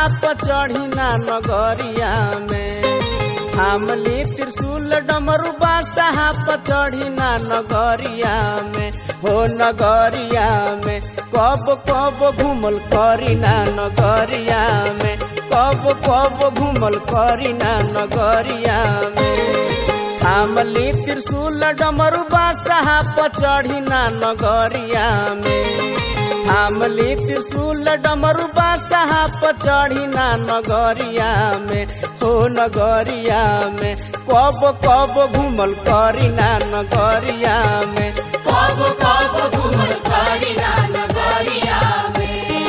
पर चढ़ी ना नगरिया में थामली त्रिशूल डमरू बादशाह पर चढ़ी ना नगरिया में हो नगरिया में कब कब घूमल करी ना नगरिया में कब कब घूमल करी ना नगरिया में थामली त्रिशूल डमरू बादशाह पर चढ़ी ना नगरिया में थामली त्रिशूल डमरू बादशाह पर चढ़ी ना नगरिया में हो नगरिया में कब कब घूमल करी ना नगरिया में कब कब घूमल करी ना नगरिया में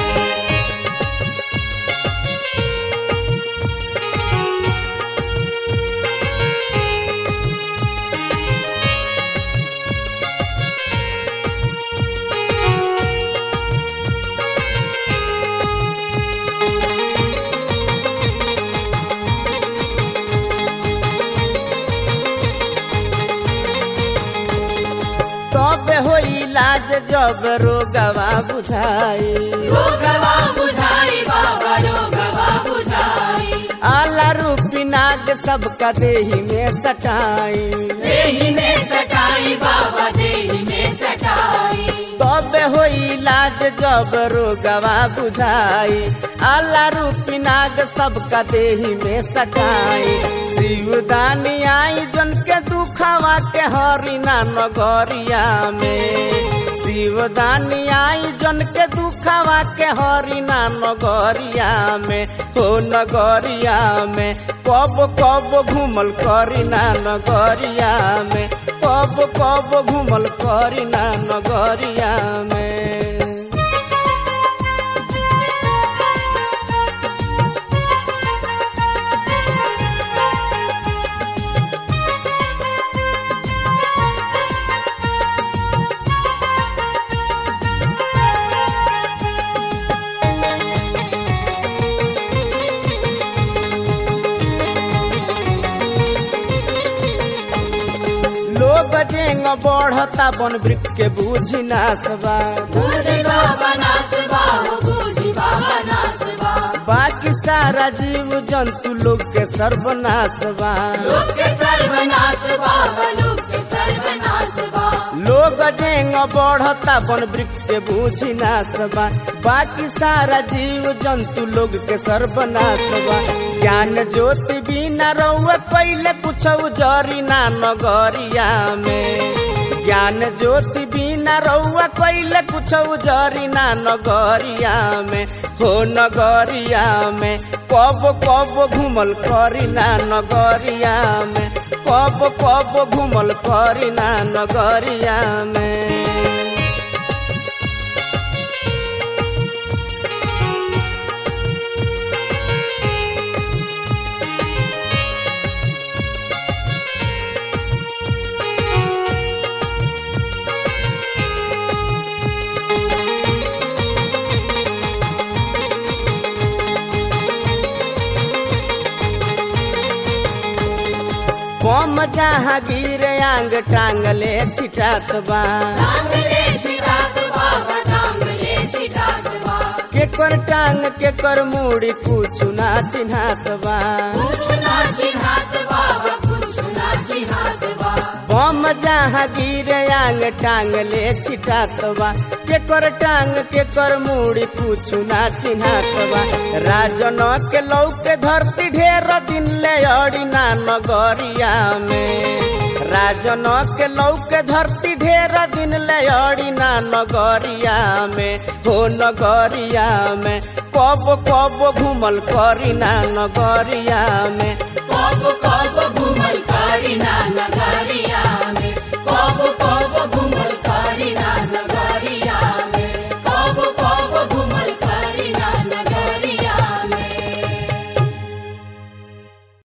तब हो इलाज जब रोगवा बुझाई रोगवा बुझाई बाबा रोगवा बुझाई आला रूपी नाग सबका देही में सटाई देही में सटाई बाबा देही में सटाई तब हो इलाज जब रोगवा बुझाई आला रूपी नाग सबका देही में सटाई शिवदानी आई जन के दुखवा के हरिना नगरिया में शिवदानी आई जन के दुखवा के हरिना नगरिया में हो नगरिया में कब कब घूमल करिना नगरिया में कब कब घूमल करिना नगरिया में लोग जेंग बढ़ता वन वृक्ष के बूझी नासबा बुझी बाबा नासबा हो बुझी बाबा नासबा बाकी सारा जीव जंतु लोग के सर्वनाशबा लोक के सर्वनाश बाबा लोक के सर्वनाश बा लोग जेंग बढ़ता वन वृक्ष के बूझी नासबा बाकी सारा जीव जंतु लोग के सर्वनाशबा ज्ञान ज्योति बिना रहुआ पहले कुछ जरी ना नगरिया में ज्ञान ज्योति बिना रहुआ कैले कुछ जरी ना नगरिया में हो नगरिया में कब कब घूमल करी ना नगरिया में कब कब घूमल करी ना नगरिया में बम जहाँ गिरे आंग टांगले छिटात बा टांगले छिटात बाबा टांगले छिटात बा केकर टांग केकर मुड़ी कुछ ना चिन्हात बा कुछ ना चिन्हात बाबा कुछ ना चिन्हात बा बम जहाँ गिरे आंग टांगले छिटात बा केकर टांग केकर मुड़ी कुछ ना चिन्हात बा राजन के लौके धरती ढेर दिन ले अड़ी ना नगरिया में राजन के लौके धरती ढेर दिन ले अड़ी ना नगरिया में हो नगरिया में कब कब घूमल करी ना नगरिया में कब कब घूमल करी ना